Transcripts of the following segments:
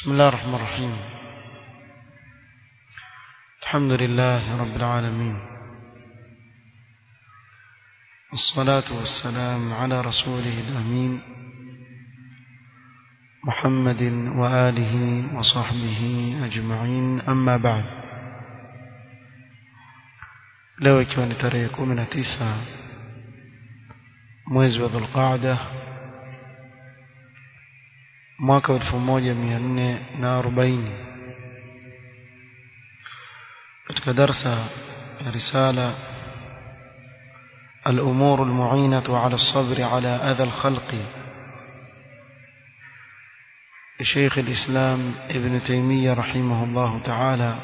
بسم الله الرحمن الرحيم الحمد لله رب العالمين الصلاة والسلام على رسوله الأمين محمد وآله وصحبه أجمعين أما بعد leo ikiwa ni tarehe kumi na tisa mwezi wa dhulqaada mwaka wa elfu moja mia nne na arobaini katika darsa ya risala الأمور المعينة على الصبر على أذى الخلق لشيخ الإسلام ابن تيمية رحمه الله تعالى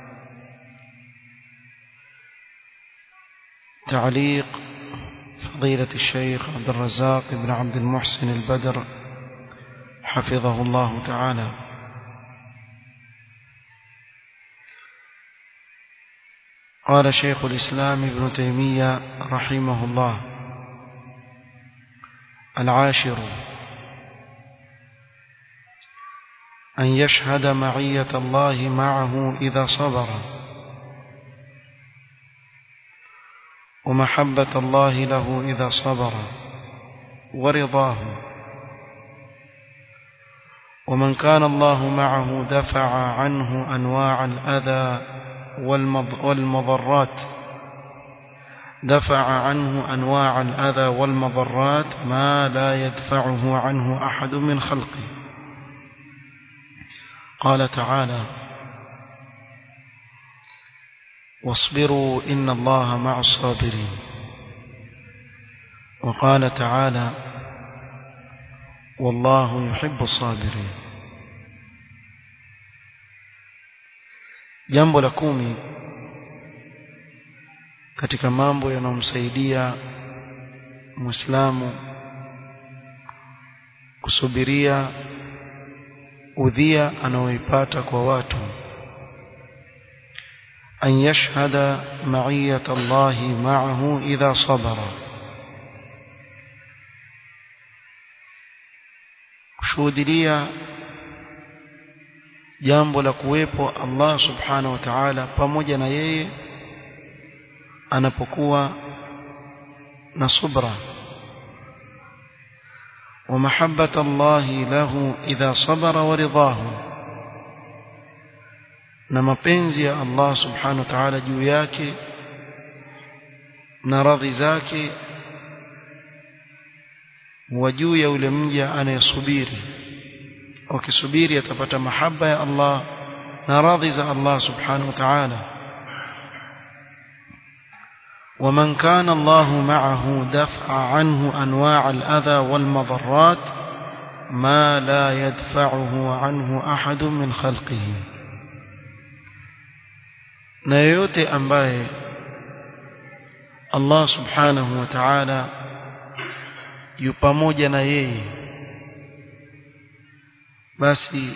تعليق فضيلة الشيخ عبد الرزاق بن عبد المحسن البدر حفظه الله تعالى قال شيخ الإسلام ابن تيمية رحمه الله العاشر أن يشهد معية الله معه إذا صبر ومحبة الله له إذا صبر ورضاه ومن كان الله معه دفع عنه أنواع الأذى والمضرات دفع عنه أنواع الأذى والمضرات ما لا يدفعه عنه أحد من خلقه قال تعالى واصبروا إن الله مع الصابرين وقال تعالى والله يحب الصابرين jambo la kumi katika mambo yanayomsaidia muislamu kusubiria udhia anaoipata kwa watu an yashhada ma'iyat Allah ma'ahu idha sabara kushuhudia jambo la kuwepo Allah subhanahu wa ta'ala pamoja na yeye anapokuwa na subra wa mahabbata Allah lahu idha sabara wa ridahu na mapenzi ya Allah subhanahu wa ta'ala juu yake na radhi zake wa juu ya yule mja anayesubiri wakisubiri atapata mahaba ya Allah na radhi za Allah subhanahu wa ta'ala ومن كان الله معه دفع عنه أنواع الأذى والمضرات ما لا يدفعه عنه أحد من خلقه na yoyote ambaye Allah subhanahu wa ta'ala yu pamoja na yeye basi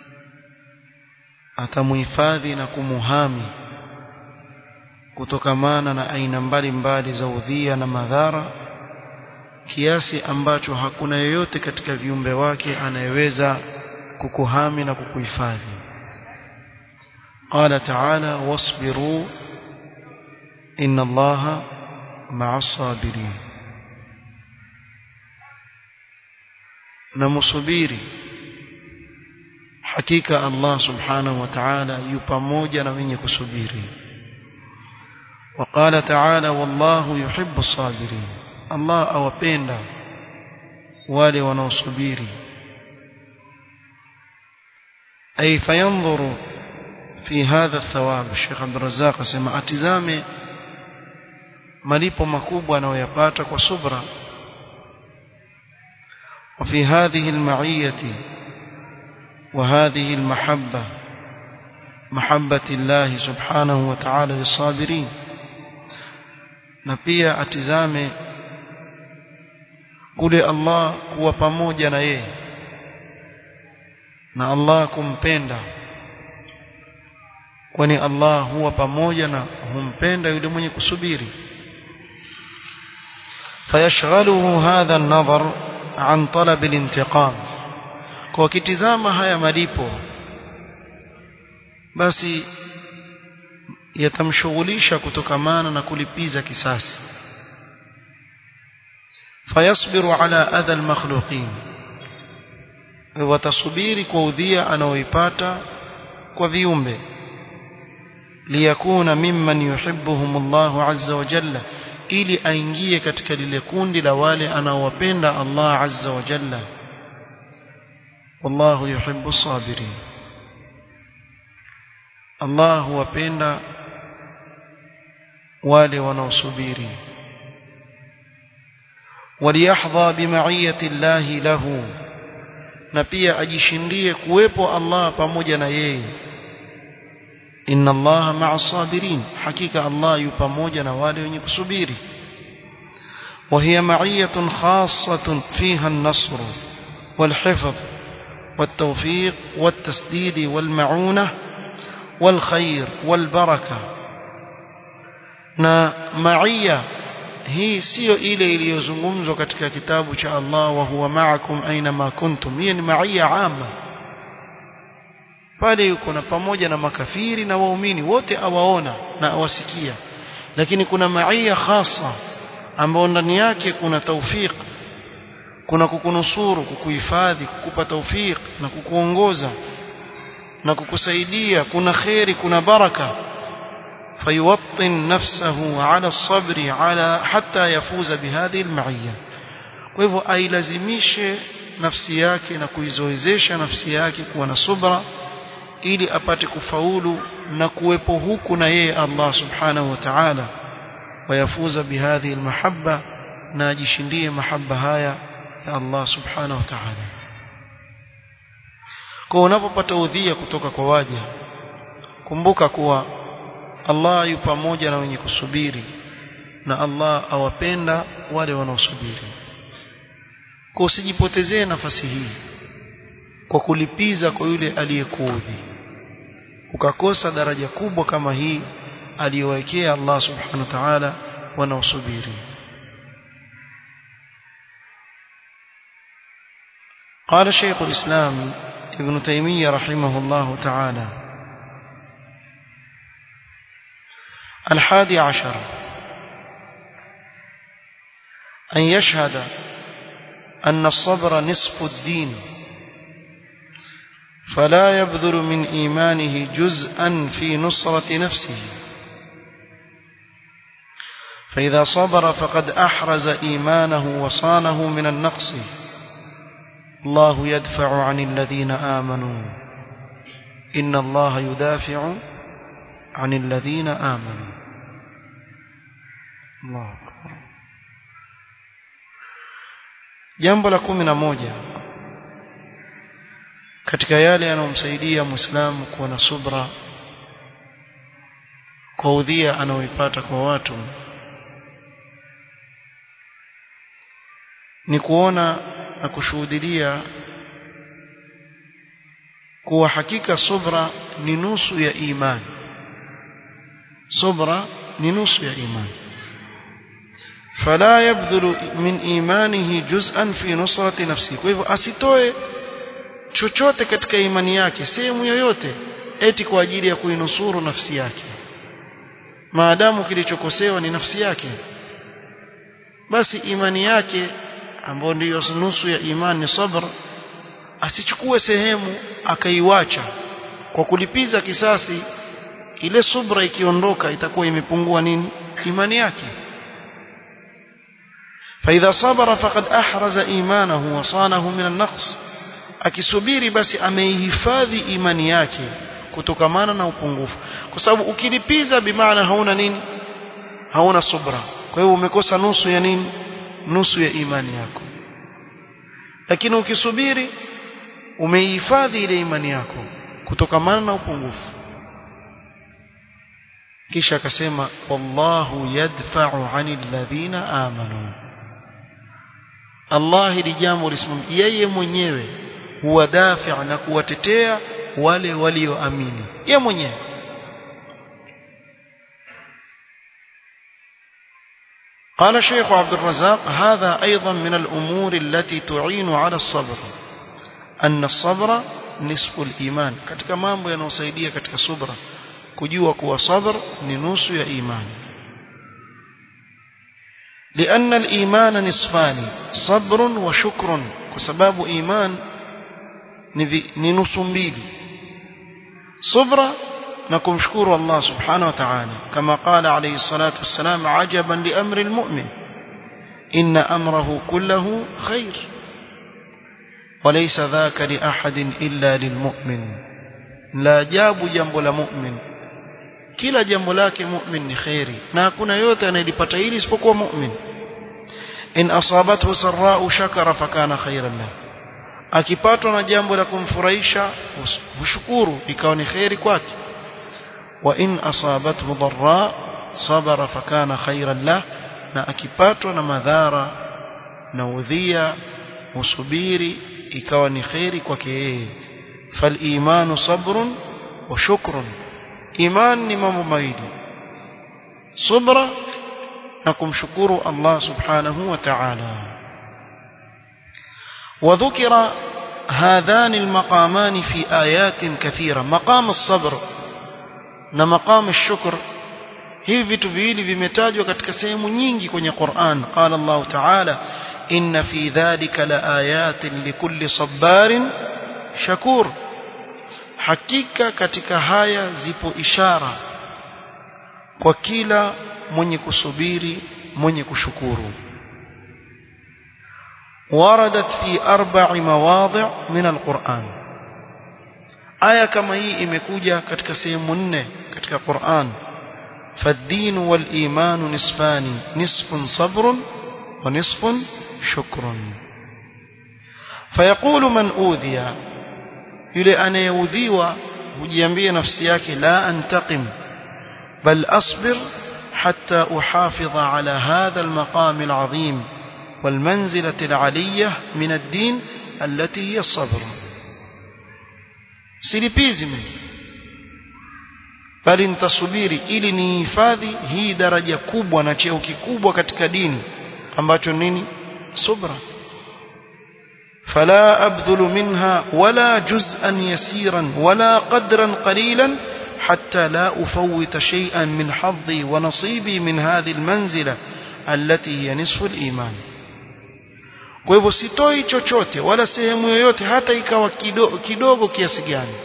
atamuhifadhi na kumuhami kutokamana na aina mbalimbali za udhia na madhara kiasi ambacho hakuna yoyote katika viumbe wake anayeweza kukuhami na kukuhifadhi قال تعالى واصبروا إن الله مع الصابرين نمصبيري hakika Allah subhanahu wa ta'ala yu pamoja na wenye kusubiri وقال تعالى والله يحب الصابرين الله awapenda wale wanaosubiri ay fayanzuru fi hadha thawab Sheikh Abdul Razzaq asema atizame malipo makubwa anayoyapata kwa subra وفي هذه المعيه وهذه المحبة محبة الله سبحانه وتعالى للصابرين na pia atizame kule Allah kuwa pamoja na yeye na Allah kumpenda kwani Allah huwa pamoja na humpenda yule mwenye kusubiri fayashghaluhu hadha an-nadhar an talab al-intiqam kwa kitizama haya malipo basi yatamshughulisha kutokamana na kulipiza kisasi fayasbiru ala adha almakhluqin watasubiri kwa udhia anaoipata kwa viumbe liyakuna mimman yuhibbuhum Allahu azza wa jalla ili aingie katika lile kundi la wale anaowapenda Allah azza wa jalla wallahu yuhibbu sabirin Allah huwapenda wale wanaosubiri waliyahdha bimaiyati llahi lahu na pia ajishindie kuwepo Allah pamoja na yeye inna allaha ma'a sabirin hakika Allah yu pamoja na wale wenye kusubiri وهي معية خاصة فيها النصر والحفظ والتوفيق والتسديد والمعونة والخير والبركة na maia hii sio ile iliyozungumzwa katika kitabu cha Allah wa huwa ma'akum aina ma kuntum hii ni maia ama pale yuko na pamoja na makafiri na waumini wote awaona na awasikia lakini kuna maia khasa ambao ndani yake kuna tawfik kuna kukunusuru kukuhifadhi kukupa tawfik na kukuongoza na kukusaidia kuna khairi kuna baraka فيوطن نفسه على الصبر على حتى يفوز بهذه المعية kwa hivyo ailazimishe nafsi yake na kuizoezesha nafsi yake kuwa na subra ili apate kufaulu na kuwepo huku na yeye Allah subhanahu wa ta'ala wayafuza bihadhi almahabba na ajishindie mahaba haya ya Allah subhanahu wa ta'ala kwa unapopata udhia kutoka kwa waja kumbuka kuwa Allah yu pamoja na wenye kusubiri na Allah awapenda wale wanaosubiri kwa usijipotezee nafasi hii kwa kulipiza kwa yule aliyekuudhi ukakosa daraja kubwa kama hii aliyowekea Allah subhanahu wa ta'ala wanaosubiri قال شيخ الإسلام ابن تيمية رحمه الله تعالى الحادي عشر أن يشهد أن الصبر نصف الدين فلا يبذل من إيمانه جزءا في نصرة نفسه فإذا صبر فقد أحرز إيمانه وصانه من النقص الله يدفع عن الذين آمنوا إن الله يدافع عن الذين آمنوا الله أكبر jambo la kumi na moja katika yale yanayomsaidia muislamu kuwa na subra kwa udhia anaoipata kwa watu ni kuona na kushuhudilia kuwa hakika subra ni nusu ya imani subra ni nusu ya imani فلا يبذل من إيمانه جزءا في نصرة نفسه kwa hivyo asitoe chochote katika imani yake sehemu yoyote eti kwa ajili ya kuinusuru nafsi yake maadamu kilichokosewa ni nafsi yake basi imani yake ambayo ndiyo nusu ya imani ni sabr asichukue sehemu akaiwacha kwa kulipiza kisasi ile subra ikiondoka itakuwa imepungua nini imani yake فإذا صبر فقد أحرز إيمانه وصانه من النقص akisubiri basi ameihifadhi imani yake kutokamana na upungufu kwa sababu ukilipiza bimaana hauna nini hauna subra kwa hiyo umekosa nusu ya nini nusu ya imani yako lakini ukisubiri umeihifadhi ile imani yako kutokamana na upungufu kisha akasema wallahu yadfa'u 'anil ladhina amanu Allah hili jambo lisimamia yeye mwenyewe huwadafi' na kuwatetea wale walioamini yeye mwenyewe قال الشيخ عبد الرزاق هذا أيضا من الأمور التي تعين على الصبر أن الصبر nisfu iman katika mambo yanayosaidia katika subra kujua kuwa sabr ni nusu ya imani لأن الإيمان نصفان صبر وشكر وسباب إيمان ننص mbili صبر نكم شكور الله سبحانه وتعالى كما قال عليه الصلاة والسلام عجبا لأمر المؤمن إن أمره كله خير وليس ذاك لأحد إلا للمؤمن لا جاب جنب لمؤمن kila jambo lake mu'min ni khairi na hakuna yote anayelipata hili isipokuwa mu'min in asabathu sarra'u shakara fakana khairan lahu akipatwa na jambo la kumfurahisha hushukuru ikawa ni khairi kwake wa in asabathu dharra sabara fakana khairan lahu na akipatwa na madhara na udhia usubiri ikawa ni khairi kwake yeye fal imanu sabrun wa shukrun iman ni mambo mawili subra na kumshukuru Allah subhanahu wa ta'ala وذكر هذان المقامان في آيات كثيرة مقام الصبر ومقام الشكر hivi vitu viwili vimetajwa katika sehemu nyingi kwenye Qur'an qala Allah ta'ala inna fi dhalika laayatin likulli sabarin shakur hakika katika haya zipo ishara kwa kila mwenye kusubiri mwenye kushukuru وردت في أربع مواضع من القرآن آية كما هي imekuja katika sehemu nne katika Qur'an فالدين والإيمان نصفان نصف صبر ونصف شكر فيقول من أوذي yule anayeudhiwa hujiambia nafsi yake la antaqim bal asbir hatta uhafidha ala hadha almaqam alazim والمنزلة العلية من الدين التي هي الصبر silipizi mimi bali nitasubiri ili nihifadhi hii daraja kubwa na cheo kikubwa katika dini ambacho nini subra فلا أبذل منها ولا جزءا يسيرا ولا قدرا قليلا حتى لا أفوت شيئا من حظي ونصيبي من هذه المنزلة التي هي نصف الإيمان kwa hivyo sitoi chochote wala sehemu yoyote hata ikawa kidogo, kidogo kiasi gani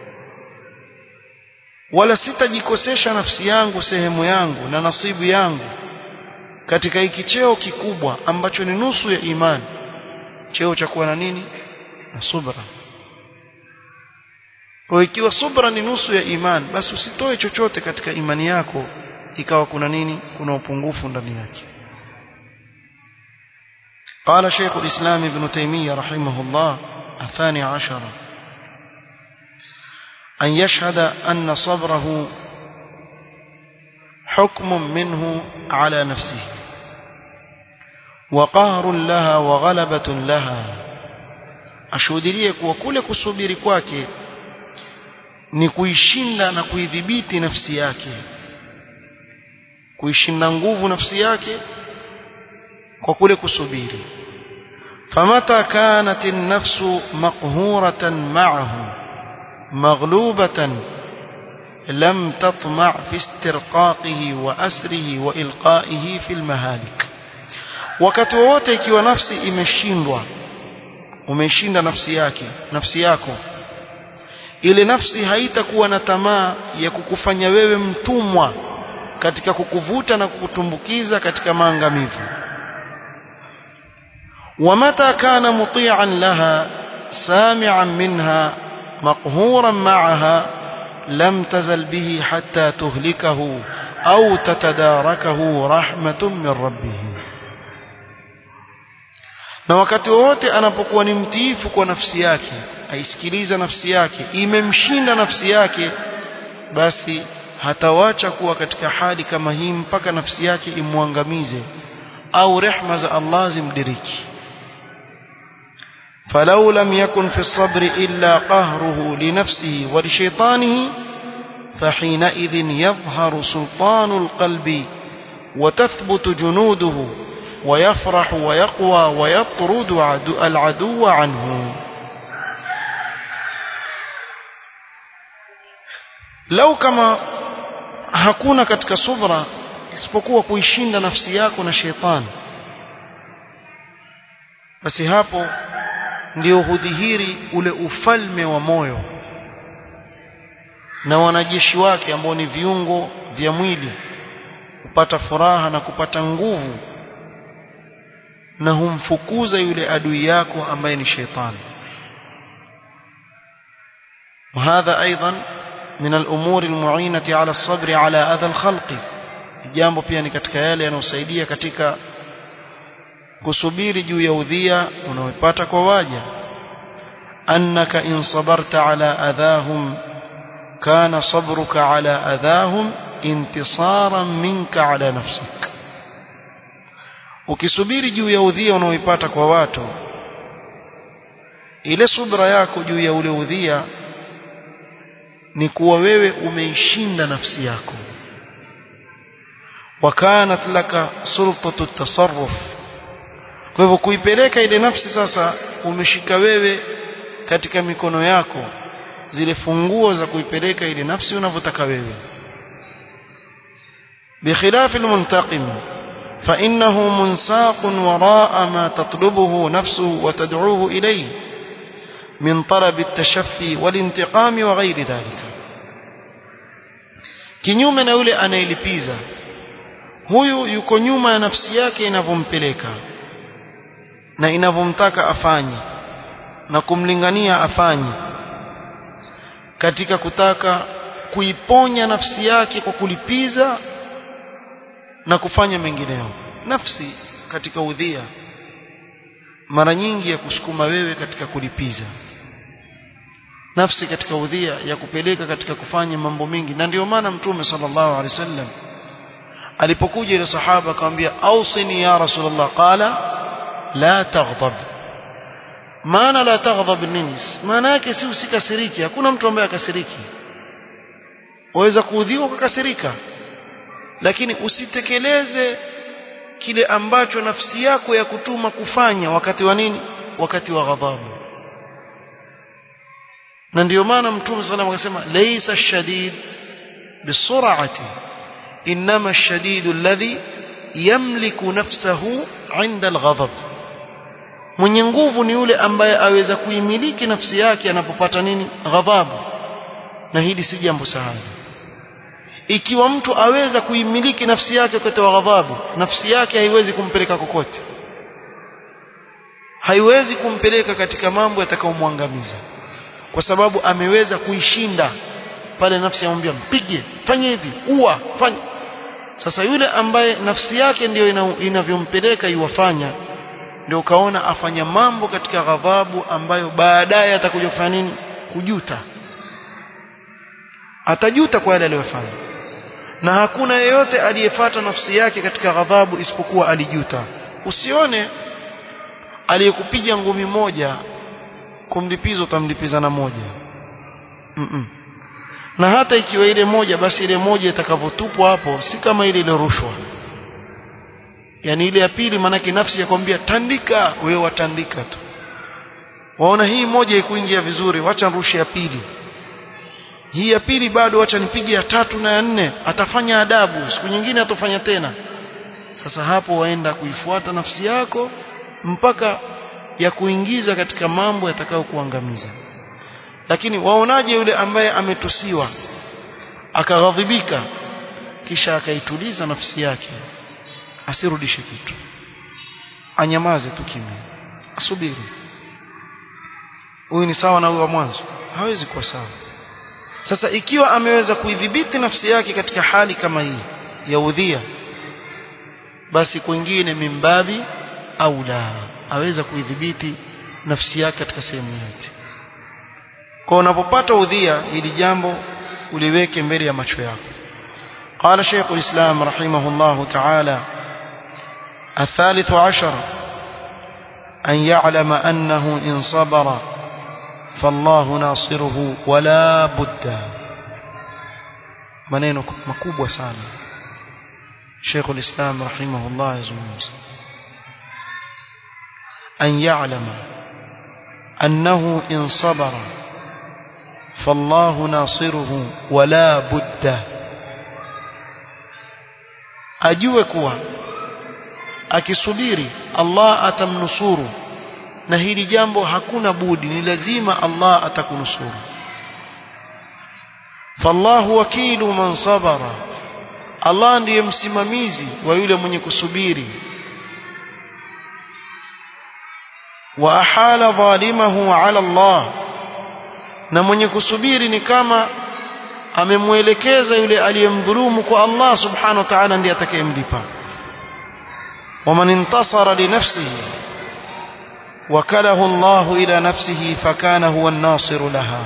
wala sitajikosesha nafsi yangu sehemu yangu na nasibu yangu katika hiki cheo kikubwa ambacho ni nusu ya imani cheo cha kuwa na nini na subra kwa ikiwa subra ni nusu ya imani basi usitoe chochote katika imani yako ikawa kuna nini kuna upungufu ndani yake قال شيخ الإسلام ابن تيمية رحمه الله الثاني عشر أن يشهد أن صبره حكم منه على نفسه وقهر لها وغلبة لها ashuhudirie kuwa kule kusubiri kwake ni kuishinda na kuidhibiti nafsi yake kuishinda nguvu nafsi yake kwa kule kusubiri famata kanat an-nafsu maqhuratan ma'ahu maghlubatan lam tatma' fi istirqaqihi wa asrihi wa ilqa'ihi fi al-mahalik wakati wowote ikiwa nafsi imeshindwa umeshinda nafsi yake nafsi yako ile nafsi haitakuwa na tamaa ya kukufanya wewe mtumwa katika kukuvuta na kukutumbukiza katika maangamivu ومتى كان مطيعا لها سامعا منها مقهورا معها لم تزل به حتى تهلكه أو تتداركه رحمة من ربه na wakati wowote anapokuwa ni mtiifu kwa nafsi yake aisikiliza nafsi yake imemshinda nafsi yake basi hatawacha kuwa katika hali kama hii mpaka nafsi yake imwangamize au rehma za Allah zimdiriki فلو لم يكن في الصبر إلا قهره لنفسه ولشيطانه فحينئذ يظهر سلطان القلب وتثبت جنوده ويفرح ويقوى ويطرد العدو عنه lau kama hakuna katika subra isipokuwa kuishinda nafsi yako na shetani basi hapo ndio hudhihiri ule ufalme wa moyo na wanajeshi wake ambao ni viungo vya mwili kupata furaha na kupata nguvu na humfukuza yule adui yako ambaye ni shetani وهذا أيضا من الأمور المعينة على الصبر على أذى الخلق jambo pia ni katika yale yanayosaidia katika kusubiri juu ya udhia unaopata kwa waja annaka in sabarta ala adhahum kana sabruka ala adhahum intisaran minka ala nafsik ukisubiri juu ya udhia unaoipata kwa watu ile subra yako juu ya ule udhia ni kuwa wewe umeishinda nafsi yako wakanat laka sultatu tasarruf kwa hivyo kuipeleka ile nafsi sasa umeshika wewe katika mikono yako zile funguo za kuipeleka ile nafsi unavyotaka wewe بخلاف المنتقم فإنه منساق وراء ما تطلبه نفسه وتدعوه إليه من طلب التشفي والانتقام وغير ذلك kinyume na yule anayelipiza huyu yuko nyuma ya nafsi yake inavyompeleka na inavyomtaka afanye na kumlingania afanye katika kutaka kuiponya nafsi yake kwa kulipiza na kufanya mengineyo nafsi katika udhia mara nyingi ya kusukuma wewe katika kulipiza nafsi katika udhia ya kupeleka katika kufanya mambo mengi na ndio maana mtume sallallahu alaihi wasallam alipokuja ile sahaba akamwambia ausini ya rasulullah qala la taghdab maana la taghdab nini maana yake si usikasiriki hakuna mtu ambaye akasiriki waweza kuudhiwa ukakasirika lakini usitekeleze kile ambacho nafsi yako ya kutuma kufanya wakati wa nini wakati wa ghadhabu na ndio maana mtume sallallahu alayhi wasallam akasema laysa ash-shadid bisur'ati inma ash-shadid alladhi yamliku nafsahu 'inda al-ghadab mwenye nguvu ni yule ambaye aweza kuimiliki nafsi yake anapopata nini ghadhabu na hili si jambo sahali ikiwa mtu aweza kuimiliki nafsi yake wakati wa ghadhabu nafsi yake haiwezi kumpeleka kokote haiwezi kumpeleka katika mambo yatakayomwangamiza kwa sababu ameweza kuishinda pale nafsi yamwambia mpige fanye hivi ua fanye sasa yule ambaye nafsi yake ndiyo ina, inavyompeleka iwafanya ndio ukaona afanya mambo katika ghadhabu ambayo baadaye atakuja kufanya nini kujuta atajuta kwa yale aliyofanya na hakuna yeyote aliyefata nafsi yake katika ghadhabu isipokuwa alijuta usione aliyekupiga ngumi moja kumlipiza utamlipiza na moja mm -mm. na hata ikiwa ile moja basi ile moja itakavyotupwa hapo si kama ile ile rushwa yani ile ya pili maanake nafsi yakwambia tandika wewe watandika tu waona hii moja ikuingia vizuri wacha rushe ya pili hii ya pili bado wacha nipige ya tatu na ya nne atafanya adabu siku nyingine atofanya tena sasa hapo waenda kuifuata nafsi yako mpaka ya kuingiza katika mambo yatakayo kuangamiza lakini waonaje yule ambaye ametusiwa akaghadhibika kisha akaituliza nafsi yake asirudishe kitu anyamaze tu kimya asubiri huyu ni sawa na huyo wa mwanzo hawezi kuwa sawa sasa ikiwa ameweza kuidhibiti nafsi yake katika hali kama hii ya udhia basi kwingine mimbabi au la aweza kuidhibiti nafsi yake katika sehemu yote kwa unapopata udhia hili jambo uliweke mbele ya macho yako قال شيخ الإسلام رحمه الله تعالى الثالث عشر أن يعلم أنه إن صبر فالله ناصره ولا بد maneno makubwa sana Sheikh al-Islam rahimahullah yazungumza an ya'lama annahu in sabara fallahu nasiruhu wala budda ajue kuwa akisubiri Allah atamnusuru na hili jambo hakuna budi ni lazima Allah atakunusuru fallahu wakilu man sabara Allah ndiye msimamizi wa yule mwenye kusubiri wa ahala dhalimahu ala Allah na mwenye kusubiri ni kama amemwelekeza yule aliyemdhulumu kwa Allah subhanahu wa ta'ala ndiye atakayemlipa ومن انتصر لنفسه وكله الله إلى نفسه فكان هو الناصر لها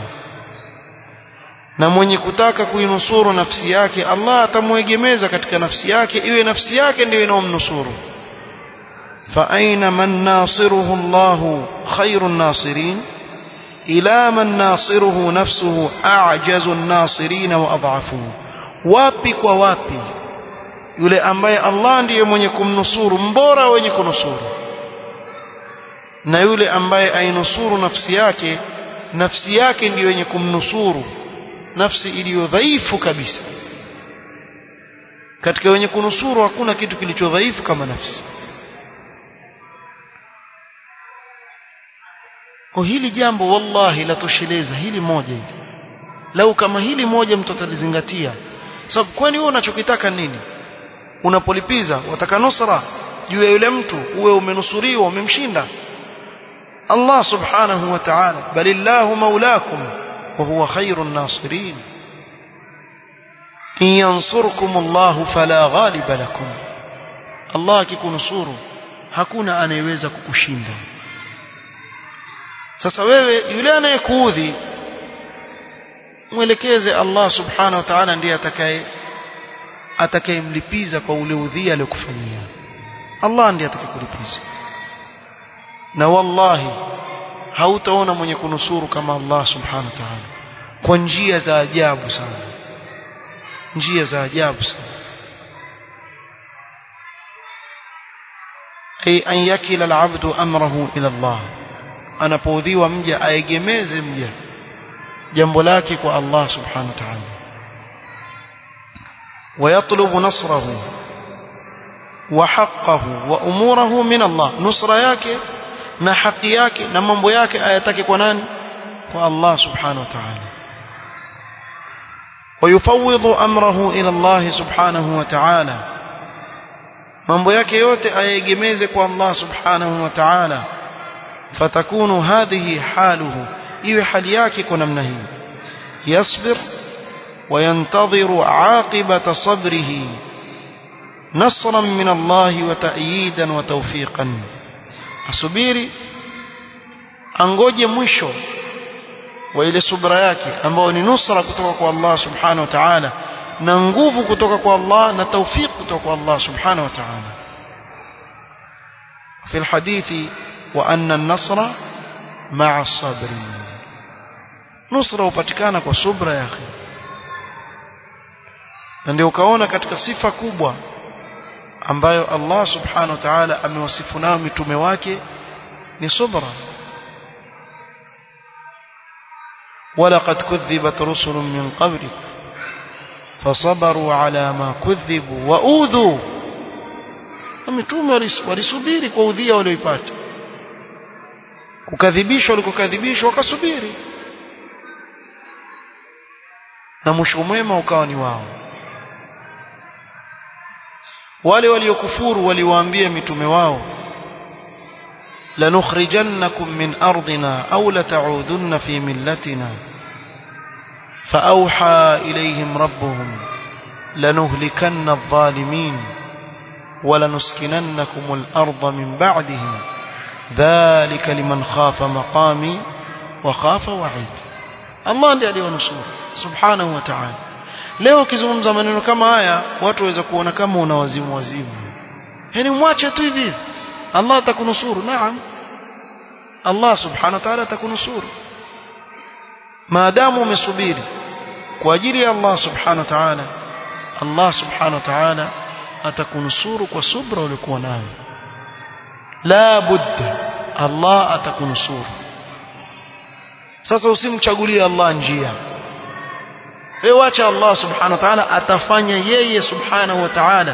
na mwenye kutaka kuinusuru nafsi yake Allah atamwegemeza katika nafsi yake iwe nafsi yake ndiyo inomnusuru fa aina man nasiruhu Allah khairun nasirin ila man nasiruhu nafsuhu a'jazu an-nasirin wa adhafuhu wapi kwa wapi yule ambaye Allah ndiye mwenye kumnusuru mbora wenye kunusuru na yule ambaye ainusuru nafsi yake nafsi yake ndiyo yenye kumnusuru nafsi iliyo dhaifu kabisa katika wenye kunusuru hakuna kitu kilicho dhaifu kama nafsi kwa hili jambo wallahi latosheleza hili moja hili lau kama hili moja mtu atalizingatia sababu kwani wewe unachokitaka nini unapolipiza wataka nusra juu ya yule mtu uwe umenusuriwa umemshinda Allah subhanahu wa ta'ala balillahu maulakum wa huwa khairun nasirin in yansurkum Allah fala ghaliba lakum Allah akikunusuru hakuna anayeweza kukushinda sasa wewe yule anayekuudhi mwelekeze Allah subhanahu wa ta'ala ndiye atakaye atakayemlipiza kwa ule udhia aliyokufanyia Allah ndiye atakayekulipiza na wallahi hautaona mwenye kunusuru kama Allah subhanahu wa ta'ala kwa njia za ajabu sana njia za ajabu sana ay an yakila al-abdu amrahu ila Allah anapoudhiwa mja aegemeze mja jambo lake kwa Allah subhanahu wa ta'ala ويطلب نصره وحقه وأموره من الله نصر yake na haki yake na mambo yake ayatake kwa nani kwa Allah subhanahu wa ta'ala ويفوض أمره إلى الله سبحانه وتعالى mambo yake yote ayegemeze kwa Allah subhanahu wa ta'ala fatakunu hadhihi haluhu iwe hali yake kwa namna hii yasbir وينتظر عاقبة صبره نصرا من الله وتأييدا وتوفيقا asubiri angoje mwisho wa ile subra yake ambao ni nusra kutoka kwa Allah subhanahu wa ta'ala na nguvu kutoka kwa Allah na tawfik kutoka kwa Allah subhanahu wa ta'ala في الحديث وأن النصر مع الصبر نصر upatikana kwa subra ya akhi na ndio ukaona katika sifa kubwa ambayo Allah subhanahu wa ta'ala amewasifu nayo mitume wake ni subra ولقد كذبت رسل من قبلك فصبروا على ما كذبوا واوذوا mitume walisubiri kwa udhia walioipata kukadhibishwa walikokadhibishwa wakasubiri na mwisho mwema ukawa ni wao wale waliokufuru waliwaambia mitume wao lanukhrijannakum min ardina aw lata'udunna fi millatina فأوحى إليهم ربهم لنهلكن الظالمين ولنسكننكم الأرض من بعدهم ذلك لمن خاف مقامي وخاف وعيد الله ndiye aliwanusuru subhanahu wa ta'ala leo ukizungumza maneno kama haya watu waweza kuona kama una wazimu wazimu yani mwache tu hivi Allah atakunusuru naam Allah subhanahu wa ta'ala atakunusuru maadamu umesubiri kwa ajili ya Allah subhanahu wa ta'ala Allah subhanahu wa ta'ala atakunusuru kwa subra uliokuwa nayo la budda Allah atakunusuru sasa usimchagulie Allah njia wewe acha Allah subhanahu wa ta'ala atafanya yeye subhanahu wa ta'ala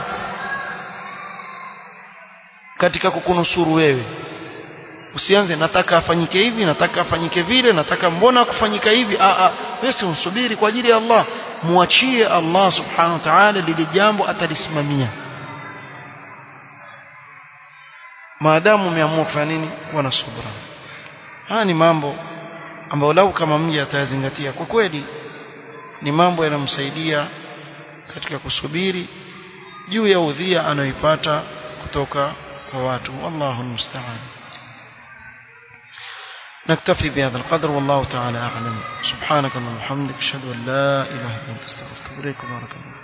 katika kukunusuru wewe usianze nataka afanyike hivi nataka afanyike vile nataka mbona kufanyika hivi a a wewe unsubiri kwa ajili ya Allah muachie Allah subhanahu wa ta'ala lile jambo atalisimamia maadamu umeamua kufanya nini kuwa na subra haya ni mambo ambayo lau kama mja atayazingatia kwa kweli ni mambo yanamsaidia katika kusubiri juu ya udhia anayoipata kutoka kwa watu wallahu almusta'an نكتفي بهذا القدر والله تعالى أعلم سبحانك اللهم وبحمدك أشهد أن لا إله إلا أنت استغفرك وبارك الله